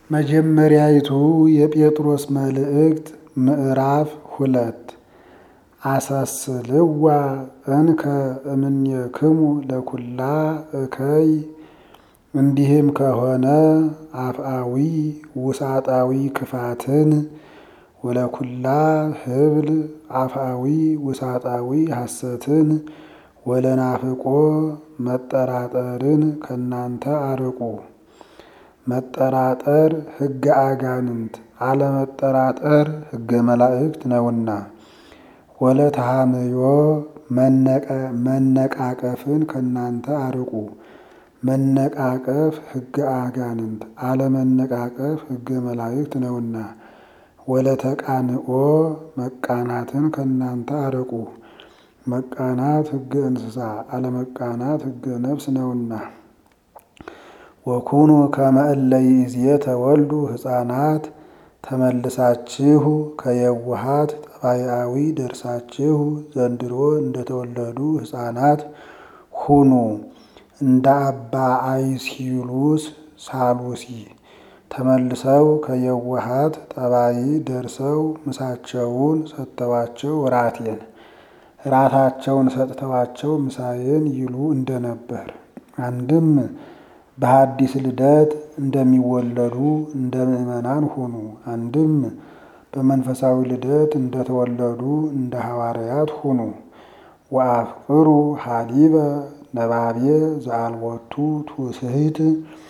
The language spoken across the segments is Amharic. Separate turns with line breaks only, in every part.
መጀመሪያይቱ የጴጥሮስ መልእክት ምዕራፍ ሁለት አሳስልዋ እንከ እምኔክሙ ለኩላ እከይ እንዲህም ከሆነ አፍአዊ ውሳጣዊ ክፋትን ወለኩላ ህብል አፍአዊ ውሳጣዊ ሐሰትን ወለናፍቆ መጠራጠርን ከናንተ አርቁ። መጠራጠር ሕገ አጋንንት አለመጠራጠር ሕገ መላእክት ነውና። ወለተሃምዮ መነቃቀፍን ከናንተ አርቁ። መነቃቀፍ ሕገ አጋንንት አለመነቃቀፍ ሕገ መላእክት ነውና። ወለተቃንኦ መቃናትን ከናንተ አርቁ። መቃናት ሕገ እንስሳ አለመቃናት ሕገ ነፍስ ነውና። ወኩኑ ከመ እለ ይእዜ ተወልዱ ሕፃናት ተመልሳችሁ ከየውሃት ጠባያዊ ደርሳችሁ ዘንድሮ እንደተወለዱ ሕፃናት ሁኑ። እንደ አባ አይሲሉስ ሳሉሲ ተመልሰው ከየውሃት ጠባይ ደርሰው ምሳቸውን ሰጥተዋቸው ራቴን ራታቸውን ሰጥተዋቸው ምሳዬን ይሉ እንደነበር አንድም በሐዲስ ልደት እንደሚወለዱ እንደ ምዕመናን ሁኑ። አንድም በመንፈሳዊ ልደት እንደተወለዱ እንደ ሐዋርያት ሁኑ። ወአፍቅሩ ሀሊበ ነባቤ ዘአልቦቱ ትውስሕት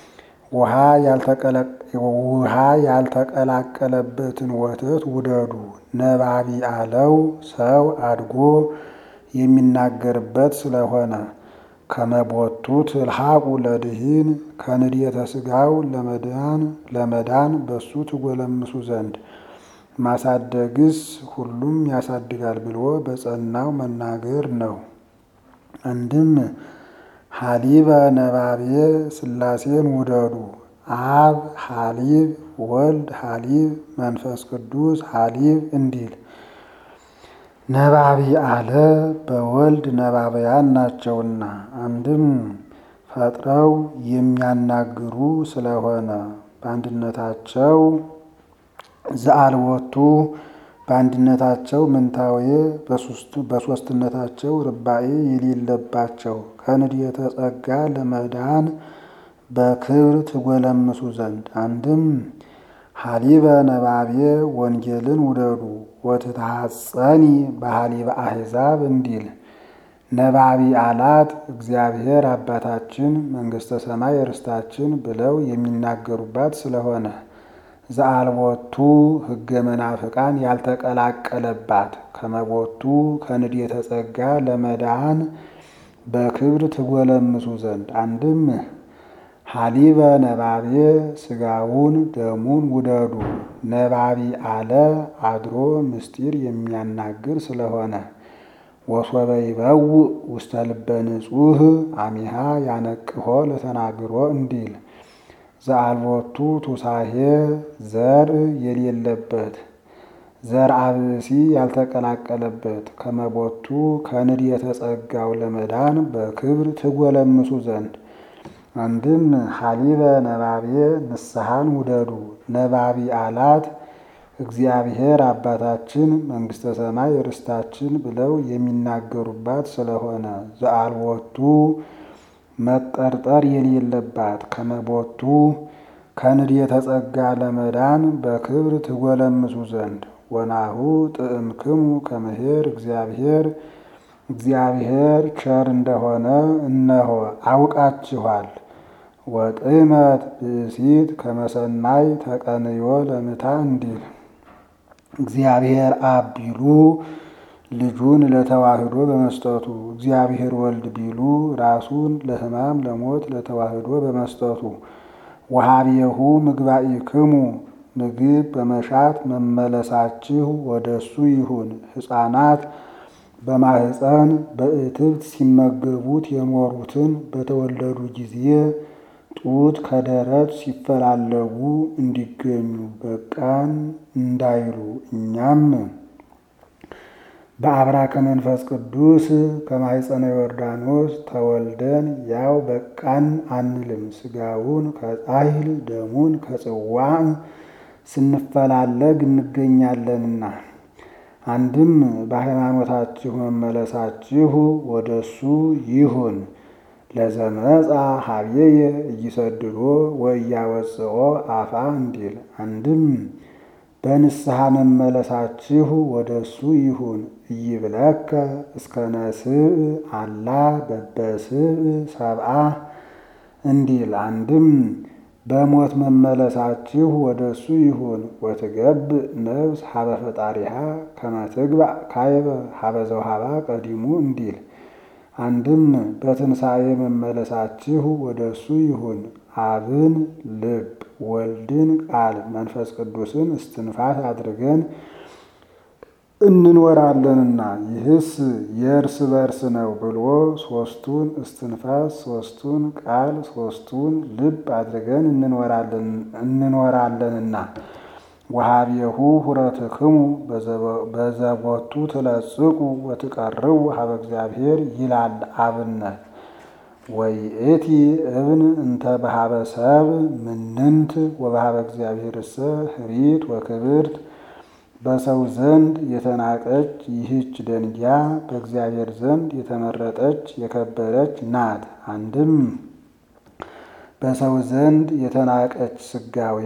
ውሃ ያልተቀላቀለበትን ወተት ውደዱ። ነባቢ አለው ሰው አድጎ የሚናገርበት ስለሆነ ከመቦቱ ትልሐቁ ለድኂን ከንድየተ ሥጋው ለመዳን ለመዳን በሱ ትጎለምሱ ዘንድ ማሳደግስ ሁሉም ያሳድጋል ብሎ በጸናው መናገር ነው። አንድም ሀሊበ ነባቤ ሥላሴን ውደዱ። አብ ሀሊብ፣ ወልድ ሀሊብ፣ መንፈስ ቅዱስ ሀሊብ እንዲል ነባቢ አለ በወልድ ነባበያን ናቸውና። አንድም ፈጥረው የሚያናግሩ ስለሆነ በአንድነታቸው ዘአልወቱ በአንድነታቸው ምንታዌ በሦስትነታቸው ርባኤ የሌለባቸው ከንድየተ ጸጋ ለመዳን በክብር ትጎለምሱ ዘንድ አንድም ሀሊበ ነባቤ ወንጌልን ውደዱ። ወትትሐጸኒ በሀሊበ አሕዛብ እንዲል ነባቢ አላት እግዚአብሔር አባታችን መንግሥተ ሰማይ ርስታችን ብለው የሚናገሩባት ስለሆነ ዘአልቦቱ ሕገ መናፍቃን ያልተቀላቀለባት ከመቦቱ ከንድየተ ጸጋ ለመዳን በክብር ትጎለምሱ ዘንድ አንድም ሀሊበ ነባቤ ሥጋውን ደሙን ውደዱ። ነባቢ አለ አድሮ ምስጢር የሚያናግር ስለሆነ ወሶበ ይበውእ ውስተ ልበ ንጹሕ አሚሃ ያነቅሆ ለተናግሮ እንዲል ዘአልቦቱ ቱሳሄ ዘር የሌለበት ዘር አብሲ ያልተቀላቀለበት ከመቦቱ ከንድየተ ጸጋው ለመዳን በክብር ትጎለምሱ ዘንድ አንድም ሀሊበ ነባቤ ንስሐን ውደዱ። ነባቢ አላት እግዚአብሔር አባታችን መንግሥተ ሰማይ ርስታችን ብለው የሚናገሩባት ስለሆነ ዘአልቦቱ መጠርጠር የሌለባት ከመቦቱ ከንድየተ ጸጋ ለመዳን በክብር ትጎለምሱ ዘንድ ወናሁ ጥዕምክሙ ከመሄር እግዚአብሔር እግዚአብሔር ቸር እንደሆነ እነሆ አውቃችኋል። ወጥመት ብእሲት ከመሰናይ ተቀንዮ ለምታ እንዲል እግዚአብሔር አብ ቢሉ ልጁን ለተዋህዶ በመስጠቱ እግዚአብሔር ወልድ ቢሉ ራሱን ለሕማም ለሞት ለተዋህዶ በመስጠቱ ወሀቤሁ ምግባኢክሙ ምግብ በመሻት መመለሳችሁ ወደሱ ይሁን። ሕፃናት በማህፀን በእትብት ሲመገቡት የኖሩትን በተወለዱ ጊዜ ጡት ከደረት ሲፈላለጉ እንዲገኙ በቃን እንዳይሉ እኛም በአብራከ መንፈስ ቅዱስ ከማኅፀነ ዮርዳኖስ ተወልደን ያው በቃን አንልም። ሥጋውን ከጻሕል ደሙን ከጽዋዕ ስንፈላለግ እንገኛለንና። አንድም በሃይማኖታችሁ መመለሳችሁ ወደ እሱ ይሁን። ለዘመጻ ሀብዬየ እይሰድዶ ወእያወፅኦ አፋ እንዲል አንድም በንስሐ መመለሳችሁ ወደ እሱ ይሁን። እይብለከ እስከ ነስእ አላ በበስእ ሰብአ እንዲል አንድም በሞት መመለሳችሁ ወደ እሱ ይሁን። ወትገብ ነፍስ ሀበ ፈጣሪሃ ከመ ትግባእ ካይበ ሀበ ዘውሃባ ቀዲሙ እንዲል አንድም በትንሣኤ መመለሳችሁ ወደ እሱ ይሁን። አብን ልብ ወልድን ቃል መንፈስ ቅዱስን እስትንፋስ አድርገን እንኖራለንና ይህስ የእርስ በርስ ነው ብሎ ሦስቱን እስትንፋስ ሦስቱን ቃል ሦስቱን ልብ አድርገን እንኖራለንና ወሀቤሁ ሁረትክሙ በዘቦቱ ትለጽቁ ወትቀርቡ ሀበ እግዚአብሔር ይላል አብነት ወይእቲ እብን እንተ በሀበ ሰብ ምንንት ወበሀበ እግዚአብሔርሰ ህሪት ወክብርት በሰው ዘንድ የተናቀች ይህች ደንጊያ በእግዚአብሔር ዘንድ የተመረጠች የከበረች ናት። አንድም በሰው ዘንድ የተናቀች ስጋዌ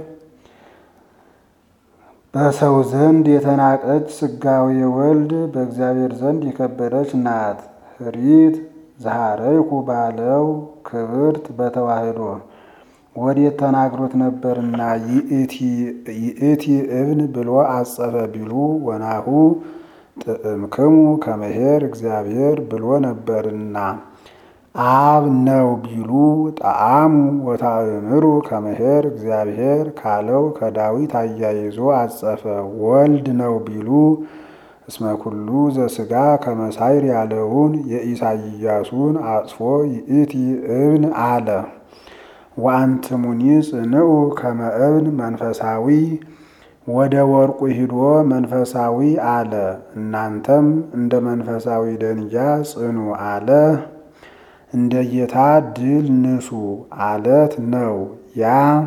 በሰው ዘንድ የተናቀች ስጋዌ ወልድ በእግዚአብሔር ዘንድ የከበረች ናት። ህሪት ዘሐረይኩ ባለው ክብርት በተዋህዶ ወዴት ተናግሮት ነበርና ይእቲ እብን ብሎ አጸፈ ቢሉ ወናሁ ጥዕምክሙ ከመሄር እግዚአብሔር ብሎ ነበርና አብ ነው ቢሉ ጣዕሙ ወታእምሩ ከመሄር እግዚአብሔር ካለው ከዳዊት አያይዞ አጸፈ። ወልድ ነው ቢሉ እስመ ኩሉ ዘስጋ ከመሳይር ያለውን የኢሳይያሱን አጽፎ ይእቲ እብን አለ። ወአንትሙኒ ጽንዑ ከመ እብን መንፈሳዊ ወደ ወርቁ ሂዶ መንፈሳዊ አለ። እናንተም እንደ መንፈሳዊ ደንጊያ ጽኑ አለ። እንደ ጌታ ድል ንሱ አለት ነው። ያ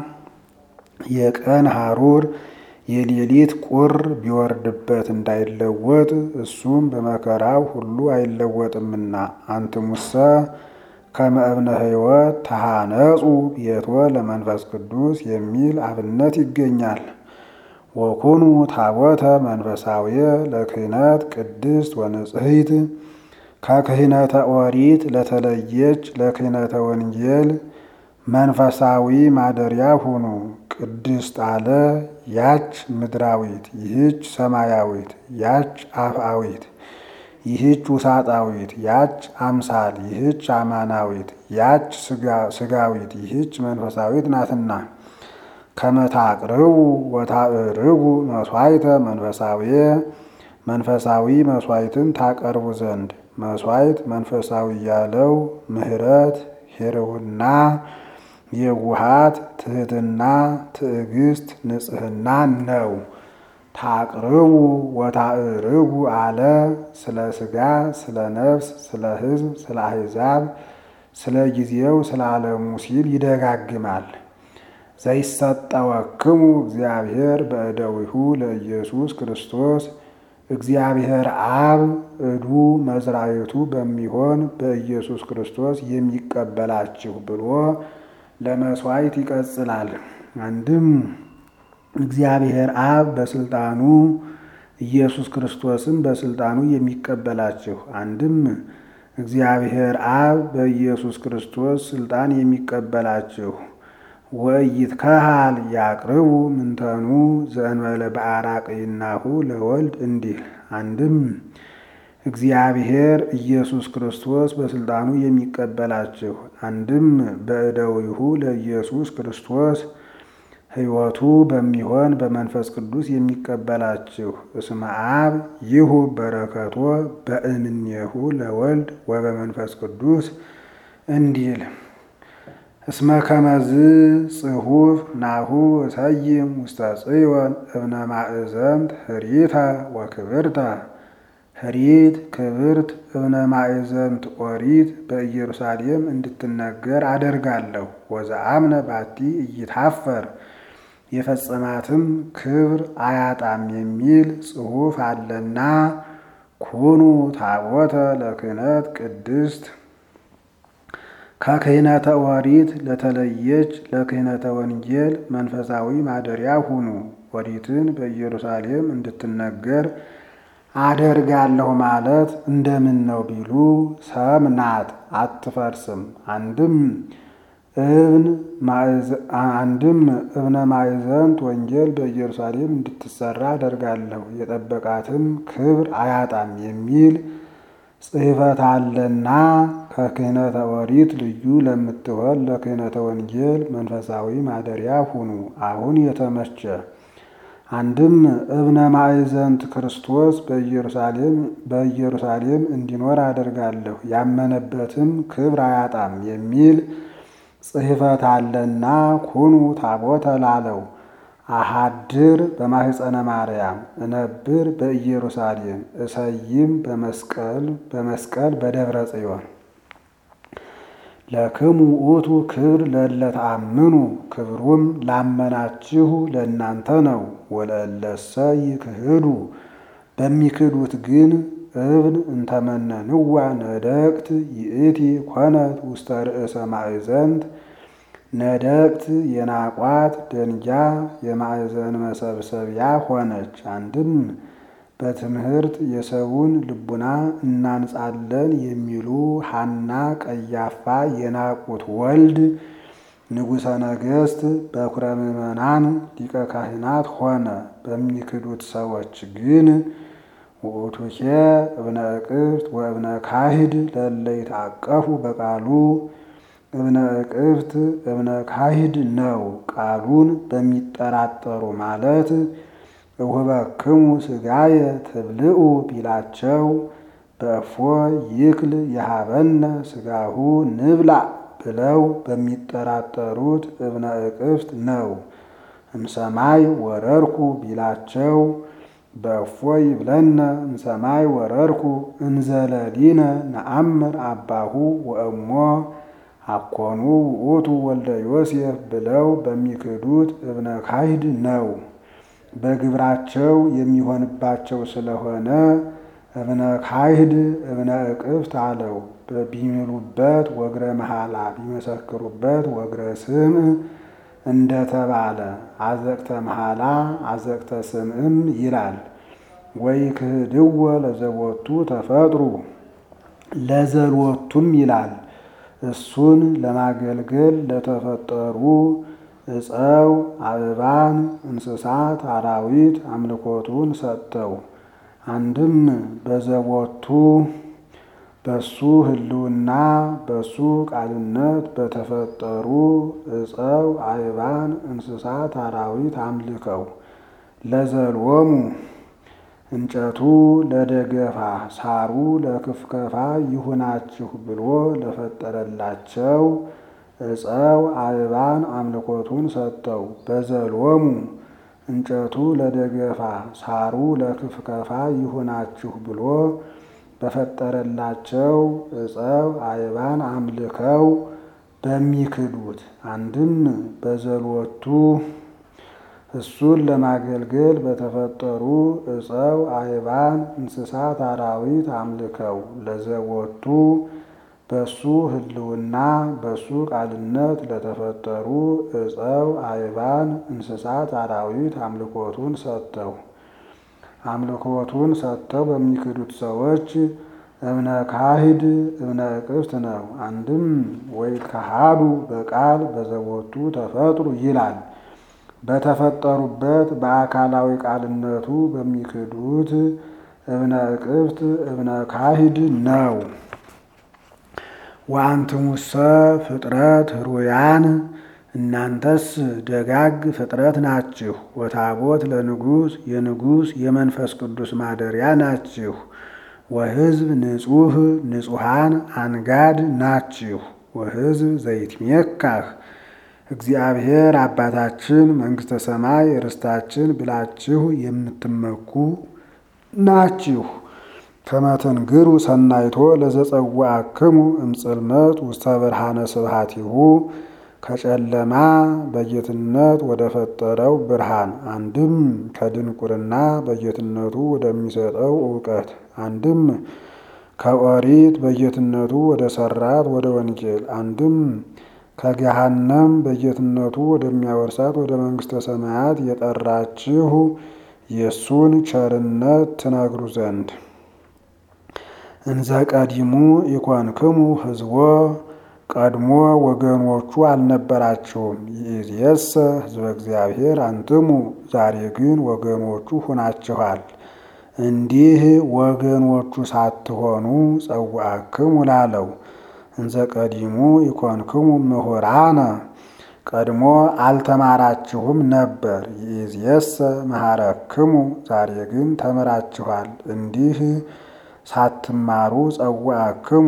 የቀን ሐሩር የሌሊት ቁር ቢወርድበት እንዳይለወጥ እሱም በመከራው ሁሉ አይለወጥምና አንትሙሰ ከመ እብነ ሕይወት ተሃነጹ ቤቶ ለመንፈስ ቅዱስ የሚል አብነት ይገኛል። ወኩኑ ታቦተ መንፈሳዊ ለክህነት ቅድስት ወንጽሕት ከክህነተ ኦሪት ለተለየች ለክህነተ ወንጌል መንፈሳዊ ማደሪያ ሁኑ። ቅድስት አለ ያች ምድራዊት፣ ይህች ሰማያዊት፣ ያች አፍአዊት፣ ይህች ውሳጣዊት፣ ያች አምሳል፣ ይህች አማናዊት፣ ያች ስጋዊት፣ ይህች መንፈሳዊት ናትና ከመታቅርቡ ወታእርጉ መስዋዕተ መንፈሳዊ መንፈሳዊ መስዋዕትን ታቀርቡ ዘንድ መስዋዕት መንፈሳዊ ያለው ምሕረት፣ ሄርውና፣ የውሃት፣ ትህትና፣ ትዕግስት፣ ንጽህና ነው። ታቅርቡ ወታእርጉ አለ ስለ ስጋ፣ ስለ ነፍስ፣ ስለ ሕዝብ፣ ስለ አሕዛብ፣ ስለ ጊዜው፣ ስለ ዓለሙ ሲል ይደጋግማል። ዘይሰጠወክሙ እግዚአብሔር በእደዊሁ ለኢየሱስ ክርስቶስ እግዚአብሔር አብ እዱ መዝራዊቱ በሚሆን በኢየሱስ ክርስቶስ የሚቀበላችሁ ብሎ ለመስዋዕት ይቀጽላል። አንድም እግዚአብሔር አብ በስልጣኑ ኢየሱስ ክርስቶስን በስልጣኑ የሚቀበላችሁ፣ አንድም እግዚአብሔር አብ በኢየሱስ ክርስቶስ ስልጣን የሚቀበላችሁ ወይትከሃል ያቅርቡ ምንተኑ ዘእንበለ በአራቅይናሁ ለወልድ እንዲል አንድም እግዚአብሔር ኢየሱስ ክርስቶስ በስልጣኑ የሚቀበላችሁ አንድም በእደዊሁ ለኢየሱስ ክርስቶስ ሕይወቱ በሚሆን በመንፈስ ቅዱስ የሚቀበላችሁ እስመ አብ ይሁ በረከቶ በእምኔሁ ለወልድ ወበመንፈስ ቅዱስ እንዲል እስመ ከመዝ ጽሑፍ ናሁ እሰይም ውስተ ጽዮን እብነ ማእዘንት ህሪተ ወክብርተ ህሪት ክብርት እብነ ማእዘንት ኦሪት በኢየሩሳሌም እንድትነገር አደርጋለሁ። ወዘአምነ ባቲ እይታፈር የፈጸማትም ክብር አያጣም የሚል ጽሑፍ አለና ኩኑ ታቦተ ለክህነት ቅድስት ከክህነተ ኦሪት ለተለየች ለክህነተ ወንጌል መንፈሳዊ ማደሪያ ሁኑ። ኦሪትን በኢየሩሳሌም እንድትነገር አደርጋለሁ ማለት እንደምን ነው ቢሉ ሰም ናት፣ አትፈርስም። አንድም እብን አንድም እብነ ማእዘንት ወንጌል በኢየሩሳሌም እንድትሰራ አደርጋለሁ የጠበቃትም ክብር አያጣም የሚል ጽሕፈት አለና ከክህነተ ኦሪት ልዩ ለምትሆን ለክህነተ ወንጌል መንፈሳዊ ማደሪያ ሁኑ። አሁን የተመቸ አንድም እብነ ማእዘንት ክርስቶስ በኢየሩሳሌም በኢየሩሳሌም እንዲኖር አደርጋለሁ ያመነበትም ክብር አያጣም የሚል ጽሕፈት አለና ኩኑ ታቦተ ላለው አሃድር በማህፀነ ማርያም እነብር በኢየሩሳሌም እሰይም በመስቀል በመስቀል በደብረ ጽዮን ለክሙ ውእቱ ክብር ለለተአምኑ ክብሩም ላመናችሁ ለእናንተ ነው። ወለእለሰ ይክህዱ በሚክዱት ግን እብን እንተመነንዋ ነደቅት ይእቲ ኮነት ውስተ ርእሰ ማእዘንት ነደቅት የናቋት ደንጊያ የማዕዘን መሰብሰቢያ ሆነች። አንድም በትምህርት የሰውን ልቡና እናንጻለን የሚሉ ሐና ቀያፋ የናቁት ወልድ ንጉሠ ነገሥት በኩረ ምዕመናን ሊቀ ካህናት ሆነ። በሚክዱት ሰዎች ግን ውእቱኬ እብነ እቅፍት ወእብነ ካሂድ ለእለ ይትዐቀፉ በቃሉ እብነ እቅፍት እብነ ካሂድ ነው። ቃሉን በሚጠራጠሩ ማለት እሁበክሙ ሥጋየ ትብልዑ ቢላቸው በእፎ ይክል የሀበነ ሥጋሁ ንብላ ብለው በሚጠራጠሩት እብነ እቅፍት ነው። እምሰማይ ወረርኩ ቢላቸው በእፎ ይብለነ እምሰማይ ወረርኩ እንዘለሊነ ነአምር አባሁ ወእሞ አኮኑ ውእቱ ወልደ ዮሴፍ ብለው በሚክዱት እብነ ካሂድ ነው። በግብራቸው የሚሆንባቸው ስለሆነ እብነ ካሂድ እብነ እቅፍት አለው። ቢምሉበት ወግረ መሐላ ቢመሰክሩበት ወግረ ስም እንደተባለ አዘቅተ መሐላ አዘቅተ ስምዕም ይላል። ወይ ክህድወ ለዘቦቱ ተፈጥሩ ለዘልወቱም ይላል። እሱን ለማገልገል ለተፈጠሩ እፀው፣ አበባን፣ እንስሳት፣ አራዊት አምልኮቱን ሰጥተው አንድም በዘቦቱ በሱ ሕልውና በሱ ቃልነት በተፈጠሩ እፀው፣ አበባን፣ እንስሳት፣ አራዊት አምልከው ለዘልወሙ እንጨቱ ለደገፋ ሳሩ ለክፍከፋ ይሁናችሁ ብሎ ለፈጠረላቸው እፀው አበባን አምልኮቱን ሰጠው። በዘልወሙ እንጨቱ ለደገፋ ሳሩ ለክፍከፋ ይሁናችሁ ብሎ በፈጠረላቸው እፀው አበባን አምልከው በሚክዱት አንድም በዘልወቱ እሱን ለማገልገል በተፈጠሩ እፀው አበባን እንስሳት አራዊት አምልከው ለዘወቱ በሱ ሕልውና በሱ ቃልነት ለተፈጠሩ እፀው አበባን እንስሳት አራዊት አምልኮቱን ሰጥተው አምልኮቱን ሰጥተው በሚክዱት ሰዎች እብነ ካሂድ እብነ እቅፍት ነው። አንድም ወይ ካሃዱ በቃል በዘቦቱ ተፈጥሩ ይላል። በተፈጠሩበት በአካላዊ ቃልነቱ በሚክዱት እብነ እቅፍት እብነ ካሂድ ነው። ወአንትሙሰ ፍጥረት ሩያን እናንተስ ደጋግ ፍጥረት ናችሁ። ወታቦት ለንጉሥ የንጉሥ የመንፈስ ቅዱስ ማደሪያ ናችሁ። ወሕዝብ ንጹሕ ንጹሐን አንጋድ ናችሁ። ወሕዝብ ዘይትሜካህ እግዚአብሔር አባታችን መንግሥተ ሰማይ ርስታችን ብላችሁ የምትመኩ ናችሁ። ከመትንግሩ ሰናይቶ ለዘጸዋዕክሙ እምጽልመት ውስተ ብርሃነ ስብሐቲሁ ከጨለማ በጌትነት ወደ ፈጠረው ብርሃን አንድም ከድንቁርና በጌትነቱ ወደሚሰጠው እውቀት አንድም ከኦሪት በጌትነቱ ወደ ሰራት ወደ ወንጌል አንድም ከገሃነም በጌትነቱ ወደሚያወርሳት ወደ መንግሥተ ሰማያት የጠራችሁ የእሱን ቸርነት ትነግሩ ዘንድ እንዘ ቀዲሙ ኢኮንክሙ ሕዝቦ ቀድሞ ወገኖቹ አልነበራችሁም። ይእዜሰ ሕዝበ እግዚአብሔር አንትሙ፣ ዛሬ ግን ወገኖቹ ሁናችኋል። እንዲህ ወገኖቹ ሳትሆኑ ጸዋዕክሙ ላለው እንዘ ቀዲሙ ኢኮንክሙ ምሁራነ ቀድሞ አልተማራችሁም ነበር። ይእዜሰ መሐረክሙ ዛሬ ግን ተምራችኋል። እንዲህ ሳትማሩ ጸዋዕክሙ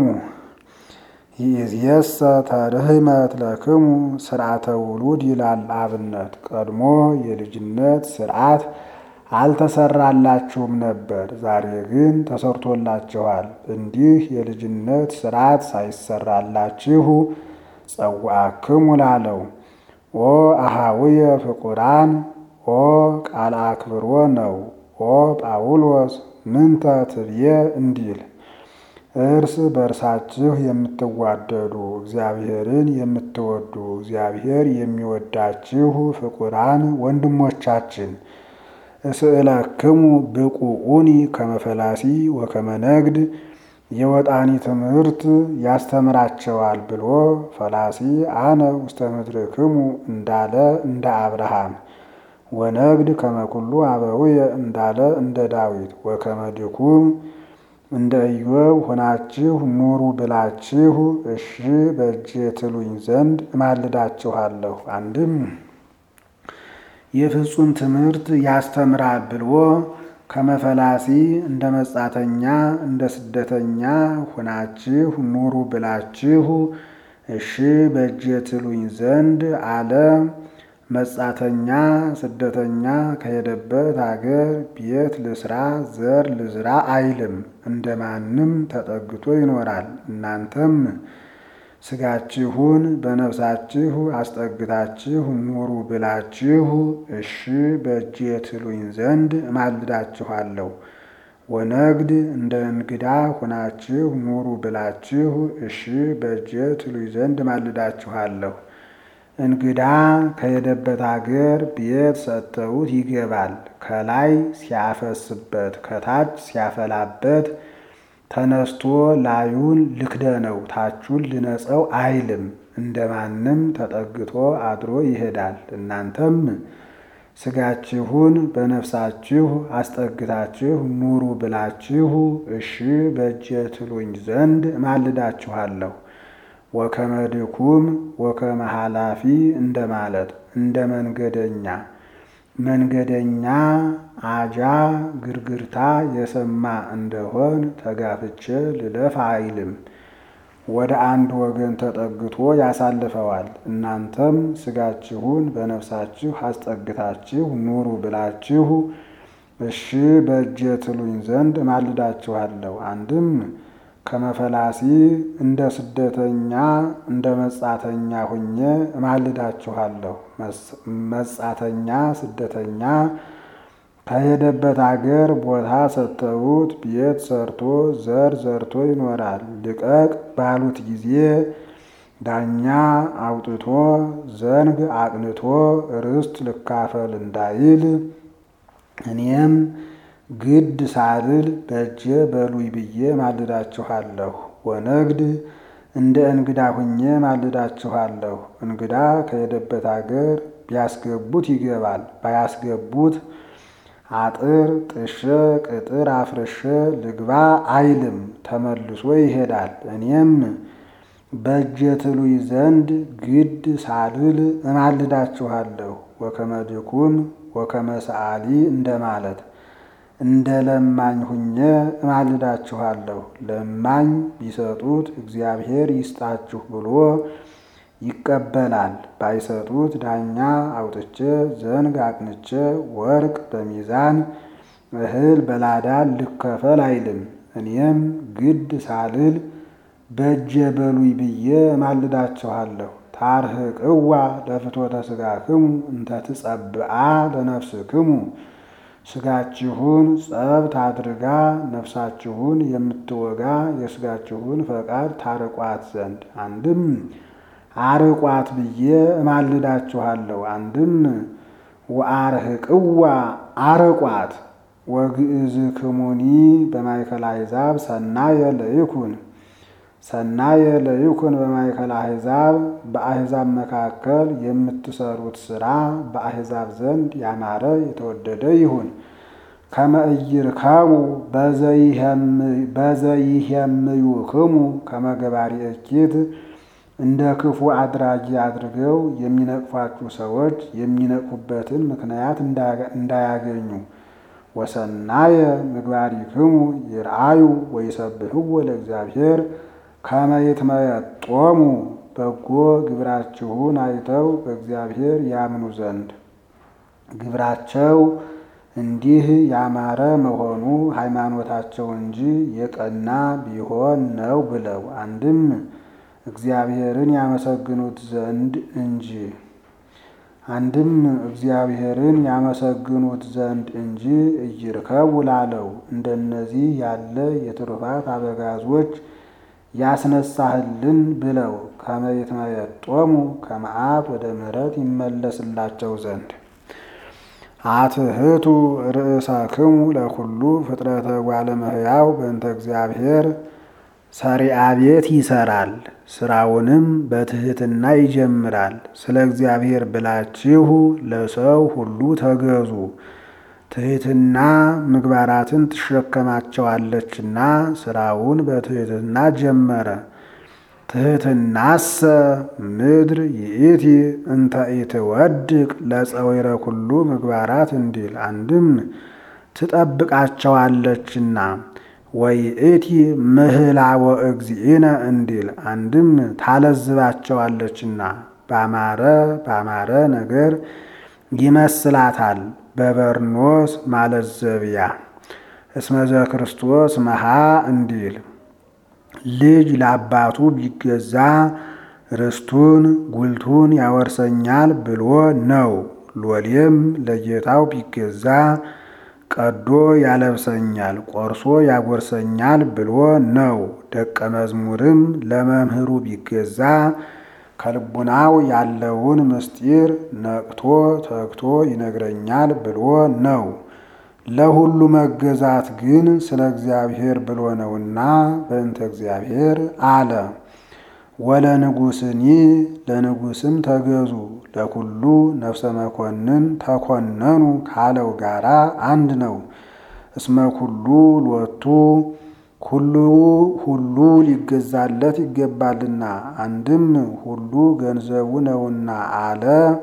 ይእዜሰ ተርህመት ለክሙ ስርዓተ ውሉድ ይላል አብነት። ቀድሞ የልጅነት ስርዓት አልተሰራላችሁም ነበር፣ ዛሬ ግን ተሰርቶላችኋል። እንዲህ የልጅነት ስርዓት ሳይሰራላችሁ ጸዋዕክሙ ላለው ኦ አሃውየ ፍቁራን ኦ ቃል አክብሮ ነው። ኦ ጳውሎስ ምንተ ትብዬ እንዲል እርስ በእርሳችሁ የምትዋደዱ እግዚአብሔርን የምትወዱ እግዚአብሔር የሚወዳችሁ ፍቁራን ወንድሞቻችን እስእለክሙ ብቁኡኒ ከመፈላሲ ወከመነግድ የወጣኒ ትምህርት ያስተምራቸዋል ብሎ ፈላሲ አነ ውስተ ምድርክሙ እንዳለ እንደ አብርሃም ወነግድ ከመኩሉ አበውየ እንዳለ እንደ ዳዊት ወከመድኩም እንደ ኢዮብ ሆናችሁ ኑሩ ብላችሁ እሺ በእጄ ትሉኝ ዘንድ እማልዳችኋለሁ። አንድም የፍጹም ትምህርት ያስተምራል ብሎ ከመፈላሲ እንደ መጻተኛ እንደ ስደተኛ ሆናችሁ ኑሩ ብላችሁ እሺ በእጄ ትሉኝ ዘንድ አለ። መጻተኛ ስደተኛ ከሄደበት አገር ቤት ልስራ ዘር ልዝራ አይልም፣ እንደማንም ተጠግቶ ይኖራል። እናንተም ስጋችሁን በነፍሳችሁ አስጠግታችሁ ኑሩ ብላችሁ እሺ በእጄ ትሉኝ ዘንድ እማልዳችኋለሁ። ወነግድ እንደ እንግዳ ሆናችሁ ኑሩ ብላችሁ እሺ በእጄ ትሉኝ ዘንድ እማልዳችኋለሁ። እንግዳ ከሄደበት አገር ቤት ሰጥተውት ይገባል። ከላይ ሲያፈስበት ከታች ሲያፈላበት ተነስቶ ላዩን ልክደነው ታቹን ልነጸው አይልም። እንደማንም ተጠግቶ አድሮ ይሄዳል። እናንተም ስጋችሁን በነፍሳችሁ አስጠግታችሁ ኑሩ ብላችሁ እሺ በእጄ ትሉኝ ዘንድ እማልዳችኋለሁ። ወከመ ድኩም ወከመ ኃላፊ እንደማለት እንደ መንገደኛ መንገደኛ አጃ ግርግርታ የሰማ እንደሆን ተጋፍቼ ልለፍ አይልም። ወደ አንድ ወገን ተጠግቶ ያሳልፈዋል። እናንተም ስጋችሁን በነፍሳችሁ አስጠግታችሁ ኑሩ ብላችሁ እሺ በእጄ ትሉኝ ዘንድ እማልዳችኋለሁ። አንድም ከመፈላሲ እንደ ስደተኛ እንደ መጻተኛ ሁኜ እማልዳችኋለሁ። መጻተኛ ስደተኛ ከሄደበት አገር ቦታ ሰጥተውት ቤት ሰርቶ ዘር ዘርቶ ይኖራል። ልቀቅ ባሉት ጊዜ ዳኛ አውጥቶ ዘንግ አቅንቶ ርስት ልካፈል እንዳይል እኔም ግድ ሳልል በእጄ በሉይ ብዬ ማልዳችኋለሁ። ወነግድ እንደ እንግዳ ሁኜ ማልዳችኋለሁ። እንግዳ ከሄደበት አገር ቢያስገቡት ይገባል፣ ባያስገቡት አጥር ጥሸ ቅጥር አፍርሼ ልግባ አይልም፣ ተመልሶ ይሄዳል። እኔም በእጄ ትሉይ ዘንድ ግድ ሳልል እማልዳችኋለሁ። ወከመ ድኩም ወከመ ሰዓሊ እንደማለት እንደ ለማኝ ሁኜ እማልዳችኋለሁ። ለማኝ ቢሰጡት እግዚአብሔር ይስጣችሁ ብሎ ይቀበላል። ባይሰጡት ዳኛ አውጥቼ ዘንግ አቅንቼ ወርቅ በሚዛን እህል በላዳን ልከፈል አይልም። እኔም ግድ ሳልል በእጀ በሉይ ብዬ እማልዳችኋለሁ። ታርህቅዋ ለፍትወተ ሥጋክሙ እንተ ትጸብአ ለነፍስክሙ ሥጋችሁን ጸብት አድርጋ ነፍሳችሁን የምትወጋ የሥጋችሁን ፈቃድ ታርቋት ዘንድ አንድም አርቋት ብዬ እማልዳችኋለሁ። አንድም ወአርህቅዋ አርቋት ወግእዝክሙኒ በማእከለ አሕዛብ ሰናየ ለይኩን ሰናየ ለይኩን በማእከለ አሕዛብ በአሕዛብ መካከል የምትሰሩት ሥራ በአሕዛብ ዘንድ ያማረ የተወደደ ይሁን። ከመ ኢይርከቡ በዘይሄምዩክሙ ከመ ገባሪ እኪት እንደ ክፉ አድራጊ አድርገው የሚነቅፏችሁ ሰዎች የሚነቅፉበትን ምክንያት እንዳያገኙ። ወሰናየ ምግባሪክሙ ይርአዩ ወይሰብሕዎ ለእግዚአብሔር ከመ ይትመየጦሙ በጎ ግብራችሁን አይተው በእግዚአብሔር ያምኑ ዘንድ ግብራቸው እንዲህ ያማረ መሆኑ ሃይማኖታቸው እንጂ የቀና ቢሆን ነው ብለው አንድም እግዚአብሔርን ያመሰግኑት ዘንድ እንጂ አንድም እግዚአብሔርን ያመሰግኑት ዘንድ እንጂ ኢይርከቡ ላለው እንደነዚህ ያለ የትሩፋት አበጋዞች ያስነሳህልን ብለው ከመ ይትመየጦሙ ከመዓት ወደ ምሕረት ይመለስላቸው ዘንድ አትህቱ ርእሳክሙ ለኩሉ ፍጥረተ ጓለ እመሕያው በእንተ እግዚአብሔር ሰሪአ ቤት ይሰራል፣ ስራውንም በትህትና ይጀምራል። ስለ እግዚአብሔር ብላችሁ ለሰው ሁሉ ተገዙ። ትህትና ምግባራትን ትሸከማቸዋለችና ስራውን በትህትና ጀመረ። ትህትናሰ ምድር ይእቲ እንተ ኢትወድቅ ለፀዊረ ኩሉ ምግባራት እንዲል አንድም ትጠብቃቸዋለችና ወይእቲ ምህላወ እግዚእነ እንዲል አንድም ታለዝባቸዋለችና ባማረ ባማረ ነገር ይመስላታል በበርኖስ ማለዘቢያ እስመዘ ክርስቶስ መሃ እንዲል ልጅ ለአባቱ ቢገዛ ርስቱን ጉልቱን ያወርሰኛል ብሎ ነው። ሎሌም ለጌታው ቢገዛ ቀዶ ያለብሰኛል ቆርሶ ያጎርሰኛል ብሎ ነው። ደቀ መዝሙርም ለመምህሩ ቢገዛ ከልቡናው ያለውን ምስጢር ነቅቶ ተግቶ ይነግረኛል ብሎ ነው። ለሁሉ መገዛት ግን ስለ እግዚአብሔር ብሎ ነውና በእንተ እግዚአብሔር አለ። ወለ ንጉሥኒ ለንጉሥም ተገዙ ለኩሉ ነፍሰ መኮንን ተኮነኑ ካለው ጋራ አንድ ነው። እስመ ኩሉ ሎቱ ሁሉ ሁሉ ሊገዛለት ይገባልና አንድም ሁሉ ገንዘቡ ነውና አለ።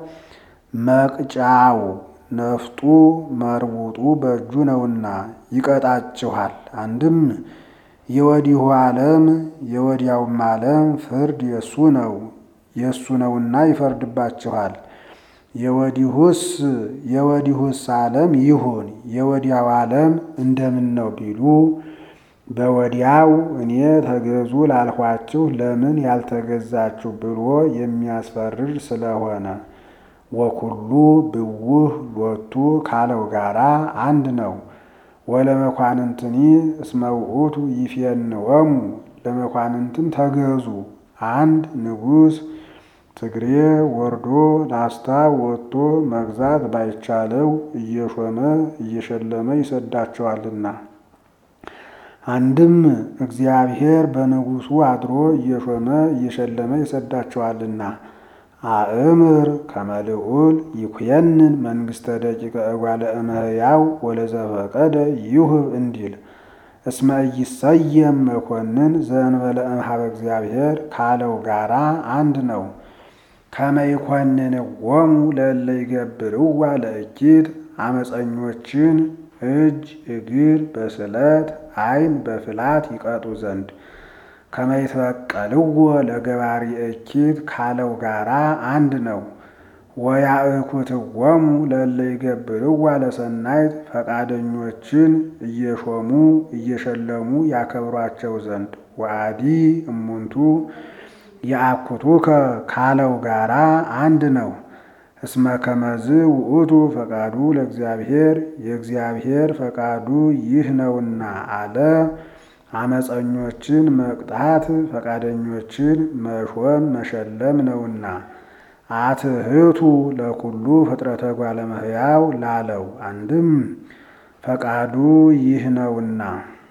መቅጫው ነፍጡ መርቡጡ በእጁ ነውና ይቀጣችኋል። አንድም የወዲሁ ዓለም የወዲያውም ዓለም ፍርድ የሱ ነው የሱ ነውና ይፈርድባችኋል። የወዲሁስ የወዲሁስ ዓለም ይሁን የወዲያው ዓለም እንደምን ነው ቢሉ በወዲያው እኔ ተገዙ ላልኋችሁ ለምን ያልተገዛችሁ ብሎ የሚያስፈርድ ስለሆነ ወኩሉ ብውህ ሎቱ ካለው ጋራ አንድ ነው። ወለመኳንንትኒ እስመ ውእቱ ይፌንወሙ ለመኳንንትም ተገዙ። አንድ ንጉሥ ትግሬ ወርዶ ላስታ ወጥቶ መግዛት ባይቻለው እየሾመ እየሸለመ ይሰዳቸዋልና። አንድም እግዚአብሔር በንጉሡ አድሮ እየሾመ እየሸለመ ይሰዳቸዋልና። አእምር ከመልዑል ይኩየንን መንግሥተ ደቂቀ እጓለ እመሕያው ወለዘፈቀደ ይሁብ እንዲል እስመ ኢይሰየም መኮንን ዘእንበለ እምኀበ እግዚአብሔር ካለው ጋራ አንድ ነው። ከመ ይኰንንዎሙ ለእለ ይገብርዋ ለእኪት አመፀኞችን እጅ እግር በስለት ዓይን በፍላት ይቀጡ ዘንድ ከመ ይትበቀልዎ ለገባሪ እኪት ካለው ጋራ አንድ ነው። ወያእኩትዎሙ ለእለ ይገብርዋ ለሰናይት ፈቃደኞችን እየሾሙ እየሸለሙ ያከብሯቸው ዘንድ ወአዲ እሙንቱ የአኩቱከ ካለው ጋራ አንድ ነው። እስመ ከመዝ ውእቱ ፈቃዱ ለእግዚአብሔር የእግዚአብሔር ፈቃዱ ይህ ነውና አለ። አመፀኞችን መቅጣት ፈቃደኞችን መሾም መሸለም ነውና። አትህቱ ለኩሉ ፍጥረተ እጓለ እመሕያው ላለው አንድም ፈቃዱ ይህ ነውና።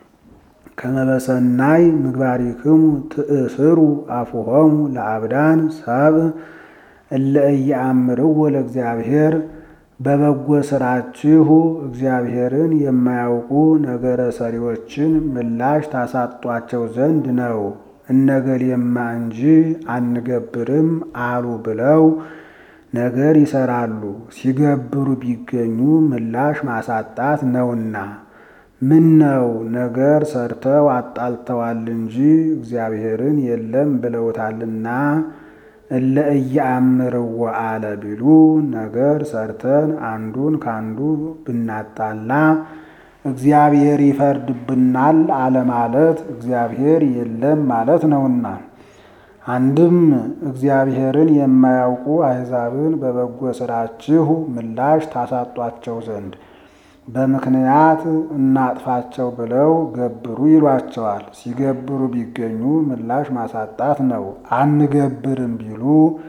ከመበሰናይ ምግባሪክሙ ትእስሩ አፉሆሙ ለአብዳን ሰብእ እለ ኢየአምርዎ ለእግዚአብሔር በበጎ ስራችሁ እግዚአብሔርን የማያውቁ ነገረ ሰሪዎችን ምላሽ ታሳጧቸው ዘንድ ነው። እነገሌማ እንጂ አንገብርም አሉ ብለው ነገር ይሰራሉ። ሲገብሩ ቢገኙ ምላሽ ማሳጣት ነውና። ምን ነው ነገር ሰርተው አጣልተዋል እንጂ እግዚአብሔርን የለም ብለውታልና እለ ኢየአምርዎ አለ ቢሉ ነገር ሰርተን አንዱን ካንዱ ብናጣላ እግዚአብሔር ይፈርድብናል አለማለት እግዚአብሔር የለም ማለት ነውና። አንድም እግዚአብሔርን የማያውቁ አሕዛብን በበጎ ስራችሁ ምላሽ ታሳጧቸው ዘንድ በምክንያት እናጥፋቸው ብለው ገብሩ ይሏቸዋል። ሲገብሩ ቢገኙ ምላሽ ማሳጣት ነው። አንገብርም ቢሉ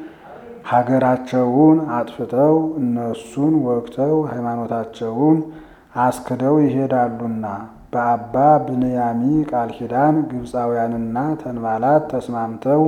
ሀገራቸውን አጥፍተው እነሱን ወግተው ሃይማኖታቸውን አስክደው ይሄዳሉና። በአባ ብንያሚ ቃል ኪዳን ግብፃውያንና ተንባላት ተስማምተው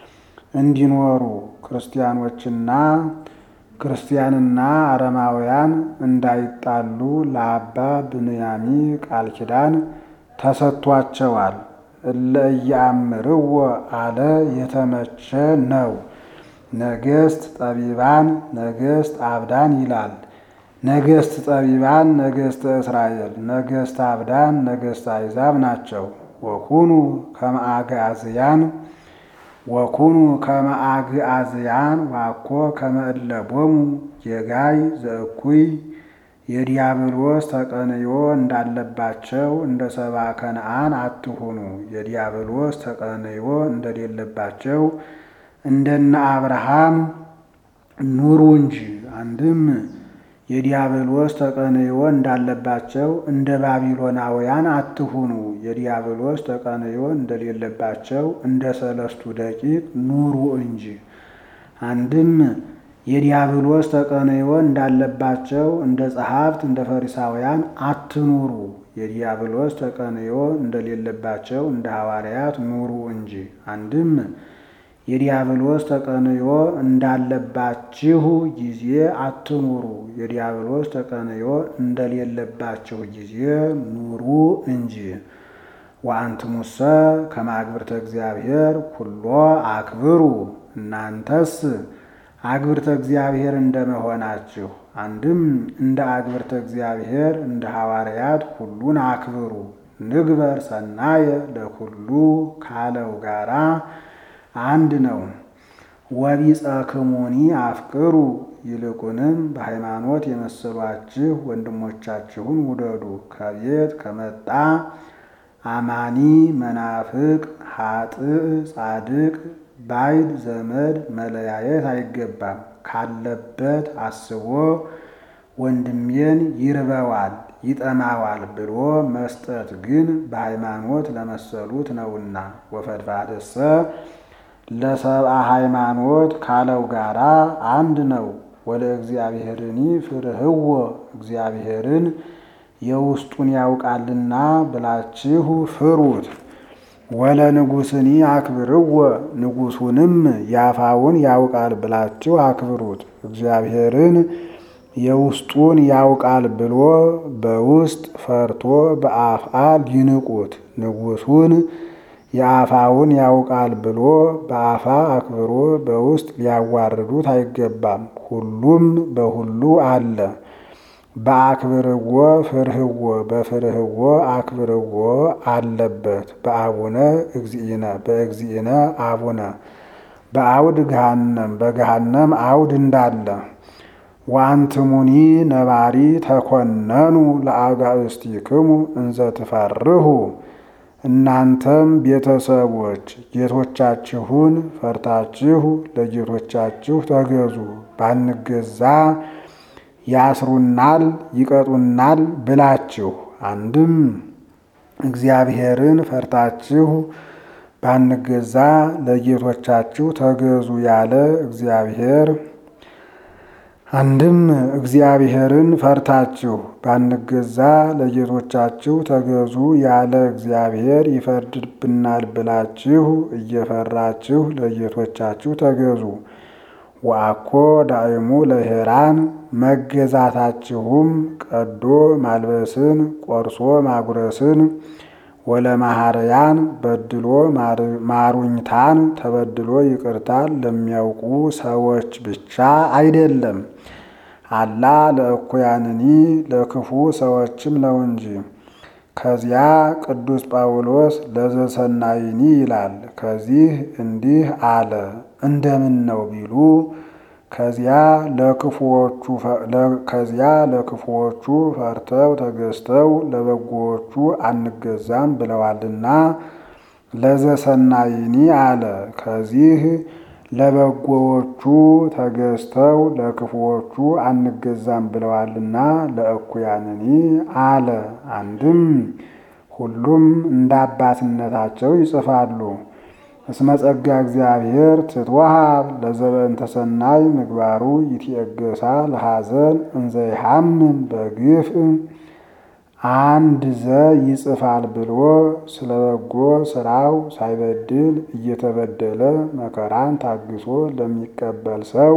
እንዲኖሩ ክርስቲያኖችና ክርስቲያንና አረማውያን እንዳይጣሉ ለአባ ብንያሚ ቃል ኪዳን ተሰጥቷቸዋል። እለ ኢየአምርዎ አለ የተመቸ ነው። ነገስት ጠቢባን፣ ነገስት አብዳን ይላል። ነገስት ጠቢባን ነገስተ እስራኤል፣ ነገስት አብዳን ነገስተ አሕዛብ ናቸው። ወኩኑ ከመአግዓዝያን ወኩኑ ከመአግዓዝያን ዋኮ ከመእለቦሙ የጋይ ዘእኩይ የዲያብሎስ ተቀንዮ እንዳለባቸው እንደ ሰባ ከነአን አትሁኑ። የዲያብሎስ ተቀንዮ እንደሌለባቸው እንደነ አብርሃም ኑሩ እንጂ። አንድም የዲያብሎስ ተቀንዮ እንዳለባቸው እንደ ባቢሎናውያን አትሁኑ። የዲያብሎስ ተቀንዮ እንደሌለባቸው እንደ ሰለስቱ ደቂቅ ኑሩ እንጂ። አንድም የዲያብሎስ ተቀንዮ እንዳለባቸው እንደ ጸሐፍት እንደ ፈሪሳውያን አትኑሩ። የዲያብሎስ ተቀንዮ እንደሌለባቸው እንደ ሐዋርያት ኑሩ እንጂ። አንድም የዲያብሎስ ተቀንዮ እንዳለባችሁ ጊዜ አትኑሩ። የዲያብሎስ ተቀንዮ እንደሌለባችሁ ጊዜ ኑሩ እንጂ። ወአንትሙሰ ከመ አግብርተ እግዚአብሔር ኩሎ አክብሩ። እናንተስ አግብርተ እግዚአብሔር እንደመሆናችሁ አንድም እንደ አግብርተ እግዚአብሔር እንደ ሐዋርያት ሁሉን አክብሩ። ንግበር ሰናየ ለኩሉ ካለው ጋራ አንድ ነው። ወቢጸክሙኒ አፍቅሩ ይልቁንም በሃይማኖት የመሰሏችሁ ወንድሞቻችሁን ውደዱ። ከቤት ከመጣ አማኒ መናፍቅ፣ ኃጥእ ጻድቅ፣ ባይድ ዘመድ መለያየት አይገባም። ካለበት አስቦ ወንድሜን ይርበዋል ይጠማዋል ብሎ መስጠት ግን በሃይማኖት ለመሰሉት ነውና። ወፈድፋድሰ ለሰብአ ሃይማኖት ካለው ጋራ አንድ ነው። ወለ እግዚአብሔርኒ ፍርህዎ እግዚአብሔርን የውስጡን ያውቃልና ብላችሁ ፍሩት። ወለ ንጉሥኒ አክብርዎ ንጉሡንም ያፋውን ያውቃል ብላችሁ አክብሩት። እግዚአብሔርን የውስጡን ያውቃል ብሎ በውስጥ ፈርቶ በአፍአ ሊንቁት፣ ንጉሡን የአፋውን ያውቃል ብሎ በአፋ አክብሮ በውስጥ ሊያዋርዱት አይገባም። ሁሉም በሁሉ አለ። በአክብርዎ ፍርህዎ በፍርህዎ አክብርዎ አለበት። በአቡነ እግዚእነ በእግዚእነ አቡነ በአውድ ገሃነም በገሃነም አውድ እንዳለ ወአንትሙኒ ነባሪ ተኮነኑ ለአጋእዝቲክሙ እንዘ ትፈርሁ እናንተም ቤተሰቦች ጌቶቻችሁን ፈርታችሁ ለጌቶቻችሁ ተገዙ። ባንገዛ ያስሩናል፣ ይቀጡናል ብላችሁ አንድም እግዚአብሔርን ፈርታችሁ ባንገዛ ለጌቶቻችሁ ተገዙ ያለ እግዚአብሔር አንድም እግዚአብሔርን ፈርታችሁ ባንገዛ ለጌቶቻችሁ ተገዙ ያለ እግዚአብሔር ይፈርድብናል ብላችሁ እየፈራችሁ ለጌቶቻችሁ ተገዙ። ወአኮ ዳእሙ ለሄራን መገዛታችሁም ቀዶ ማልበስን ቆርሶ ማጉረስን ወለማህርያን በድሎ ማሩኝታን ተበድሎ ይቅርታን ለሚያውቁ ሰዎች ብቻ አይደለም፣ አላ ለእኩያንኒ ለክፉ ሰዎችም ነው እንጂ። ከዚያ ቅዱስ ጳውሎስ ለዘሰናይኒ ይላል። ከዚህ እንዲህ አለ። እንደምን ነው ቢሉ ከዚያ ለክፉዎቹ ፈርተው ተገዝተው ለበጎዎቹ አንገዛም ብለዋልና ለዘሰናይኒ አለ። ከዚህ ለበጎዎቹ ተገዝተው ለክፉዎቹ አንገዛም ብለዋልና ለእኩያንኒ አለ። አንድም ሁሉም እንደ አባትነታቸው ይጽፋሉ። እስመ ጸጋ እግዚአብሔር ትትወሃብ ለዘበእንተ ሰናይ ምግባሩ ይትየገሳ ለሐዘን እንዘ ይሐምም በግፍ አንድ ዘ ይጽፋል ብሎ ስለ በጎ ስራው ሳይበድል እየተበደለ መከራን ታግሶ ለሚቀበል ሰው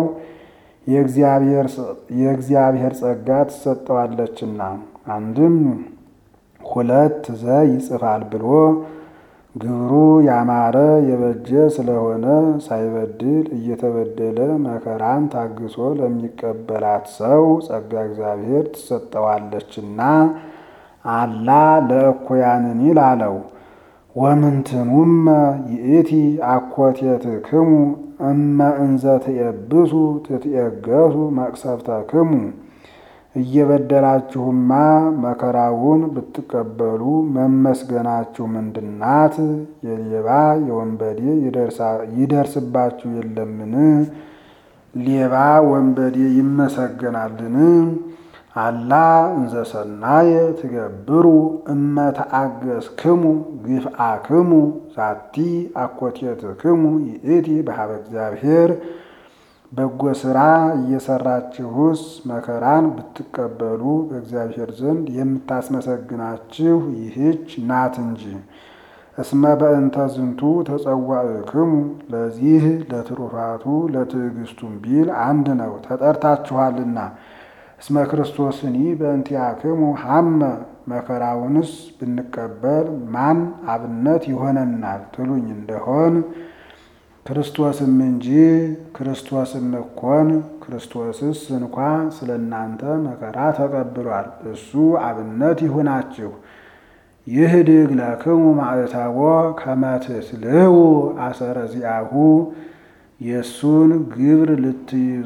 የእግዚአብሔር ጸጋ ትሰጠዋለችና። አንድም ሁለት ዘ ይጽፋል ብሎ ግብሩ ያማረ የበጀ ስለሆነ ሳይበድል እየተበደለ መከራን ታግሶ ለሚቀበላት ሰው ጸጋ እግዚአብሔር ትሰጠዋለችና አላ ለእኩያንኒ ላለው ወምንትኑመ ይእቲ አኮቴትክሙ እመ እንዘ ትየብሱ ትትየገሱ መቅሰፍተክሙ እየበደላችሁማ መከራውን ብትቀበሉ መመስገናችሁ ምንድናት? የሌባ የወንበዴ ይደርስባችሁ የለምን? ሌባ ወንበዴ ይመሰገናልን? አላ እንዘ ሰናየ ትገብሩ እመ ተአገስክሙ ግፍአክሙ ዛቲ አኮቴትክሙ ይእቲ በሀበ እግዚአብሔር በጎ ሥራ እየሰራችሁስ መከራን ብትቀበሉ በእግዚአብሔር ዘንድ የምታስመሰግናችሁ ይህች ናት እንጂ። እስመ በእንተ ዝንቱ ተጸዋዕክሙ ለዚህ ለትሩፋቱ ለትዕግስቱም ቢል አንድ ነው ተጠርታችኋልና። እስመ ክርስቶስኒ በእንቲአክሙ ሐመ መከራውንስ ብንቀበል ማን አብነት ይሆነናል ትሉኝ እንደሆን ክርስቶስም እንጂ ክርስቶስም እኮን ክርስቶስስ እንኳ ስለ እናንተ መከራ ተቀብሏል። እሱ አብነት ይሁናችሁ። ይህድግ ለክሙ ማዕተቦ ከመ ትስልው አሰረ ዚአሁ የእሱን ግብር ልትይዙ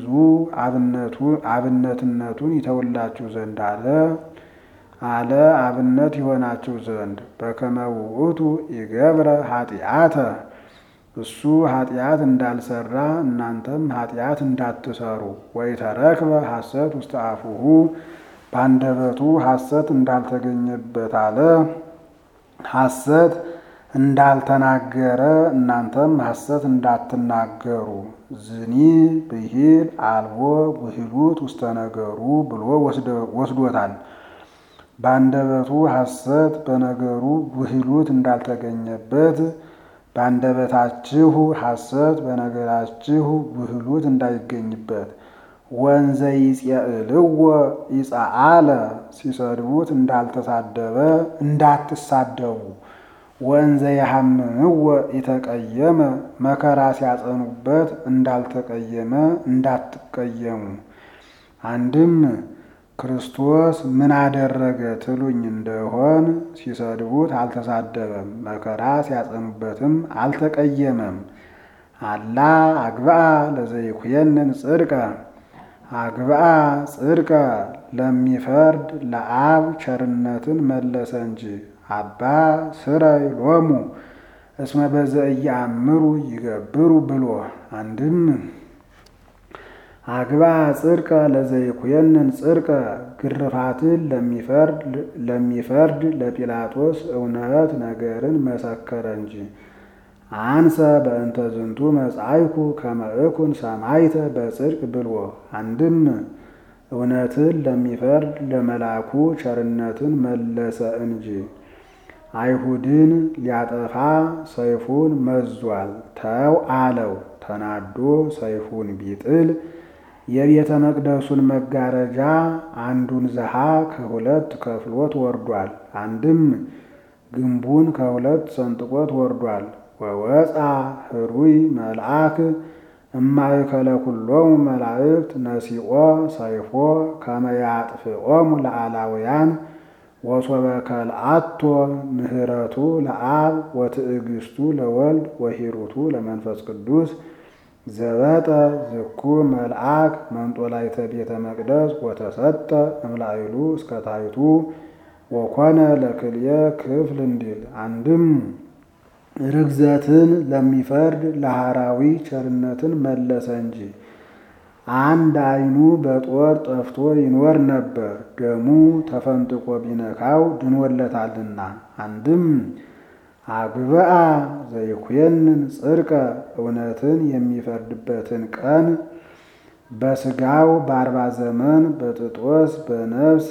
አብነትነቱን ይተውላችሁ ዘንድ አለ አለ አብነት ይሆናችሁ ዘንድ በከመ ውእቱ ይገብረ ኃጢአተ እሱ ኃጢአት እንዳልሰራ እናንተም ኃጢአት እንዳትሰሩ። ወይ ተረክበ ሐሰት ውስተ አፉሁ በአንደበቱ ሐሰት እንዳልተገኘበት አለ ሐሰት እንዳልተናገረ እናንተም ሐሰት እንዳትናገሩ። ዝኒ ብሂል አልቦ ብሂሉት ውስተ ነገሩ ብሎ ወስዶታል። በአንደበቱ ሐሰት በነገሩ ብሂሉት እንዳልተገኘበት በአንደበታችሁ ሐሰት በነገራችሁ ብህሉት እንዳይገኝበት። ወንዘ ይጼእልዎ ይጸአለ ሲሰድቡት እንዳልተሳደበ እንዳትሳደቡ። ወንዘ ያሐምምዎ የተቀየመ መከራ ሲያጸኑበት እንዳልተቀየመ እንዳትቀየሙ። አንድም ክርስቶስ ምን አደረገ ትሉኝ እንደሆን ሲሰድቡት አልተሳደበም፣ መከራ ሲያጸኑበትም አልተቀየመም። አላ አግብአ ለዘይኩየንን ጽድቀ አግብአ ጽድቀ ለሚፈርድ ለአብ ቸርነትን መለሰ እንጂ አባ ስረይ ሎሙ እስመ በዘእያምሩ ይገብሩ ብሎ አንድም አግባ ጽድቀ ለዘይኩየንን ጽድቀ ግርፋትን ለሚፈርድ ለጲላጦስ እውነት ነገርን መሰከረ እንጂ አንሰ በእንተ ዝንቱ መጻይኩ ከመእኩን ሰማይተ በጽድቅ ብሎ አንድም እውነትን ለሚፈርድ ለመላኩ ቸርነትን መለሰ እንጂ አይሁድን ሊያጠፋ ሰይፉን መዟል ተው አለው። ተናዶ ሰይፉን ቢጥል የቤተ መቅደሱን መጋረጃ አንዱን ዘሃ ከሁለት ከፍሎት ወርዷል። አንድም ግንቡን ከሁለት ሰንጥቆት ወርዷል። ወወፃ ህሩይ መልአክ እማእከለ ኩሎሙ መላእክት ነሲኦ ሰይፎ ከመያጥፍኦሙ ለአላውያን ወሶበ ከልአቶ ምህረቱ ለአብ ወትዕግስቱ ለወልድ ወሂሩቱ ለመንፈስ ቅዱስ ዘበጠ ዝኩ መልአክ መንጦላይተ ቤተ መቅደስ ወተሰጠ እምላይሉ እስከታይቱ ወኮነ ለክልየ ክፍል እንዲል አንድም ርግዘትን ለሚፈርድ ለሐራዊ ቸርነትን መለሰ እንጂ አንድ ዓይኑ በጦር ጠፍቶ ይኖር ነበር፣ ደሙ ተፈንጥቆ ቢነካው ድኖለታልና። አንድም አግብአ ዘይኩየንን ጽድቀ እውነትን የሚፈርድበትን ቀን በስጋው በአርባ ዘመን በጥጦስ በነፍስ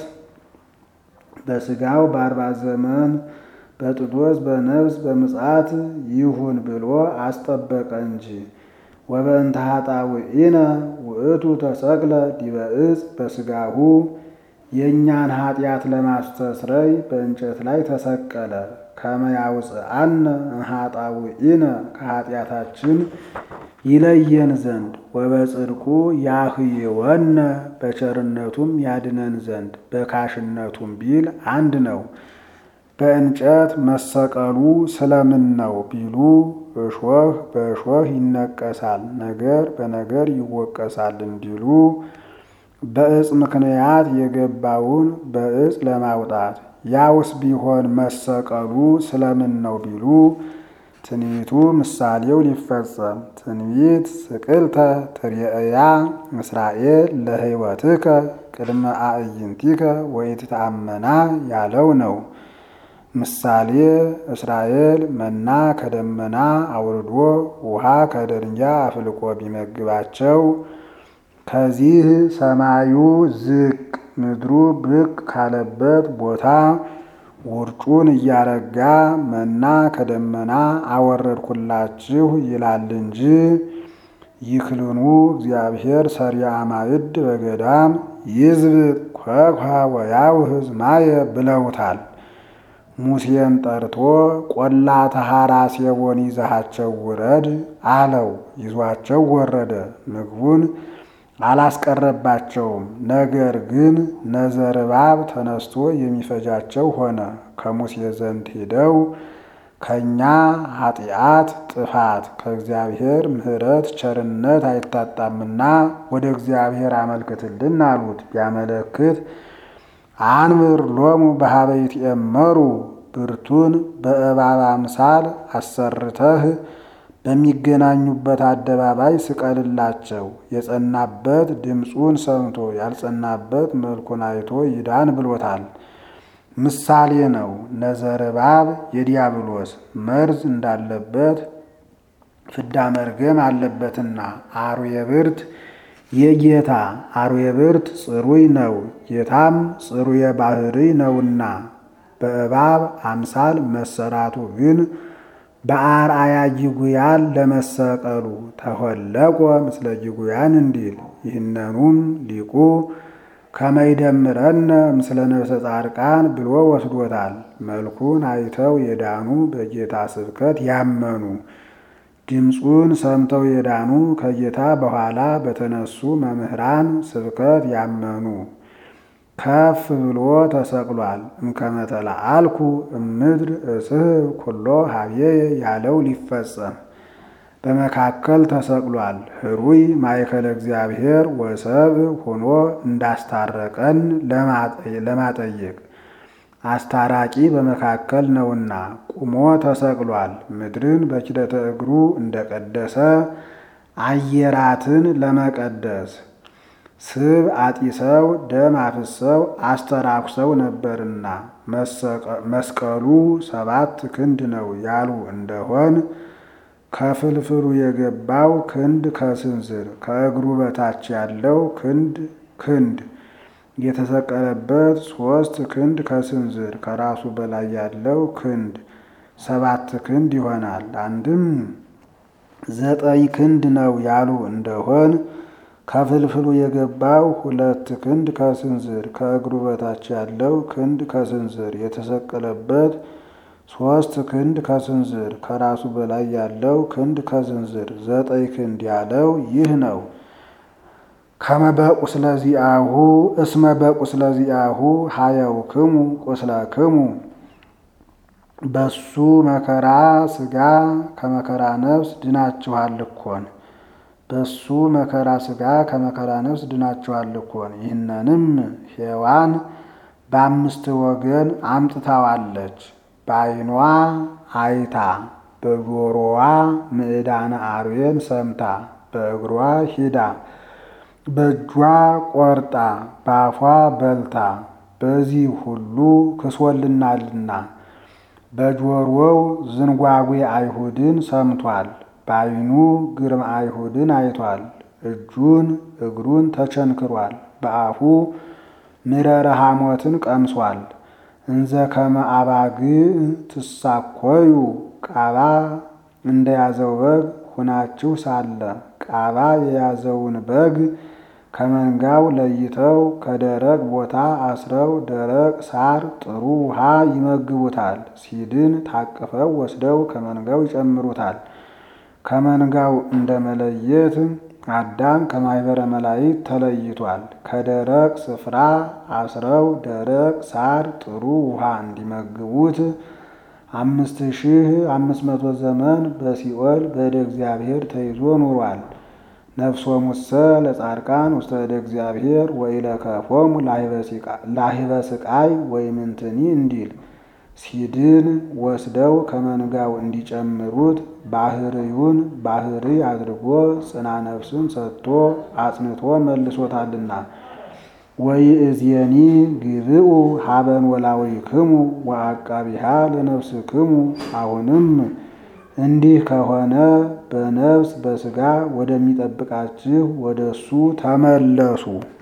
በስጋው በአርባ ዘመን በጥጦስ በነፍስ በምጽአት ይሁን ብሎ አስጠበቀ እንጂ ወበእንተ ኃጣውኢነ ውእቱ ተሰቅለ ዲበ ዕፅ በስጋሁ የእኛን ኃጢአት ለማስተስረይ በእንጨት ላይ ተሰቀለ። ከመያውፅአነ እምኃጣውኢነ ከኃጢአታችን ይለየን ዘንድ ወበጽድቁ ያህይወነ በቸርነቱም ያድነን ዘንድ በካሽነቱም ቢል አንድ ነው። በእንጨት መሰቀሉ ስለምን ነው ቢሉ እሾህ በእሾህ ይነቀሳል፣ ነገር በነገር ይወቀሳል እንዲሉ በዕፅ ምክንያት የገባውን በዕፅ ለማውጣት ያውስ ቢሆን መሰቀሉ ስለምን ነው ቢሉ ትንቢቱ ምሳሌው ሊፈጸም ትንቢት ስቅልተ ትርኤያ እስራኤል ለሕይወትከ ቅድመ አዕይንቲከ ወኢትተአመና ያለው ነው። ምሳሌ እስራኤል መና ከደመና አውርዶ ውሃ ከደንጊያ አፍልቆ ቢመግባቸው ከዚህ ሰማዩ ዝቅ ምድሩ ብቅ ካለበት ቦታ ውርጩን እያረጋ መና ከደመና አወረድኩላችሁ ይላል እንጂ ይክልኑ እግዚአብሔር ሰሪያ ማዕድ በገዳም ይዝብጥ ኮኳ ወያውህዝ ማየ ብለውታል። ሙሴን ጠርቶ ቆላ ተሐራ ሴቦን ይዛሃቸው ውረድ አለው። ይዟቸው ወረደ። ምግቡን አላስቀረባቸውም። ነገር ግን ነዘርባብ ተነስቶ የሚፈጃቸው ሆነ። ከሙሴ ዘንድ ሄደው ከእኛ ኃጢአት ጥፋት ከእግዚአብሔር ምሕረት ቸርነት አይታጣምና ወደ እግዚአብሔር አመልክትልን አሉት። ቢያመለክት አንብር ሎሙ በሀበ ይትኤመሩ ብርቱን በእባብ አምሳል አሰርተህ በሚገናኙበት አደባባይ ስቀልላቸው። የጸናበት ድምፁን ሰምቶ ያልጸናበት መልኩን አይቶ ይዳን ብሎታል። ምሳሌ ነው። ነዘርባብ የዲያብሎስ መርዝ እንዳለበት ፍዳ መርገም አለበትና አርዌ ብርት የጌታ አርዌ ብርት ጽሩይ ነው፣ ጌታም ጽሩየ ባህሪ ነውና በእባብ አምሳል መሰራቱ ግን በአርአያ ጅጉያን ለመሰቀሉ ተሆለቆ ምስለ ጅጉያን እንዲል ይህነኑም ሊቁ ከመይደምረነ ምስለ ነፍሰ ጻድቃን ብሎ ወስዶታል። መልኩን አይተው የዳኑ በጌታ ስብከት ያመኑ ድምፁን ሰምተው የዳኑ ከጌታ በኋላ በተነሱ መምህራን ስብከት ያመኑ ከፍ ብሎ ተሰቅሏል። እምከመተላ አልኩ እምድር እስህብ ኩሎ ሀብዬ ያለው ሊፈጸም በመካከል ተሰቅሏል። ህሩይ ማእከለ እግዚአብሔር ወሰብ ሆኖ እንዳስታረቀን ለማጠየቅ አስታራቂ በመካከል ነውና ቁሞ ተሰቅሏል። ምድርን በኪደተ እግሩ እንደቀደሰ አየራትን ለመቀደስ ስብ አጢሰው ደም አፍሰው አስተራኩሰው ነበርና መስቀሉ ሰባት ክንድ ነው ያሉ እንደሆን ከፍልፍሉ የገባው ክንድ ከስንዝር ከእግሩ በታች ያለው ክንድ ክንድ የተሰቀለበት ሶስት ክንድ ከስንዝር ከራሱ በላይ ያለው ክንድ ሰባት ክንድ ይሆናል። አንድም ዘጠኝ ክንድ ነው ያሉ እንደሆን ከፍልፍሉ የገባው ሁለት ክንድ ከስንዝር ከእግሩ በታች ያለው ክንድ ከስንዝር የተሰቀለበት ሶስት ክንድ ከስንዝር ከራሱ በላይ ያለው ክንድ ከስንዝር ዘጠኝ ክንድ ያለው ይህ ነው። ከመ በቁስለ ዚአሁ እስመ በቁስለ ዚአሁ ሀየውክሙ ቁስለክሙ በሱ መከራ ሥጋ ከመከራ ነፍስ ድናችኋል እኮን በሱ መከራ ሥጋ ከመከራ ነፍስ ድናችኋል እኮን። ይህንንም ሔዋን በአምስት ወገን አምጥታዋለች። በዓይኗ አይታ፣ በጆሮዋ ምዕዳነ አርዌን ሰምታ፣ በእግሯ ሂዳ፣ በእጇ ቆርጣ፣ በአፏ በልታ፣ በዚህ ሁሉ ክሶልናልና በጆሮው ዝንጓጉ አይሁድን ሰምቷል። በዓይኑ ግርማ አይሁድን አይቷል። እጁን እግሩን ተቸንክሯል። በአፉ ምረረ ሐሞትን ቀምሷል። እንዘ ከመ አባግዕ ትሳኮዩ ቃባ እንደያዘው በግ ሁናችሁ ሳለ ቃባ የያዘውን በግ ከመንጋው ለይተው ከደረቅ ቦታ አስረው ደረቅ ሳር ጥሩ ውሃ ይመግቡታል። ሲድን ታቅፈው ወስደው ከመንጋው ይጨምሩታል። ከመንጋው እንደ መለየት አዳም ከማኅበረ መላእክት ተለይቷል። ከደረቅ ስፍራ አስረው ደረቅ ሳር ጥሩ ውሃ እንዲመግቡት አምስት ሺህ አምስት መቶ ዘመን በሲኦል በእደ እግዚአብሔር ተይዞ ኑሯል። ነፍሶሙሰ ለጻድቃን ውስተ እደ እግዚአብሔር ወኢለከፎሙ ላሂበ ስቃይ ወይምንትኒ እንዲል ሲድን ወስደው ከመንጋው እንዲጨምሩት ባህርዩን ባህሪ አድርጎ ጽና ነፍስን ሰጥቶ አጽንቶ መልሶታልና። ወይእዜኒ ግብኡ ሀበን ወላዊክሙ ወአቃቢሃ ለነፍስክሙ። አሁንም እንዲህ ከሆነ በነፍስ በሥጋ ወደሚጠብቃችሁ ወደ እሱ ተመለሱ።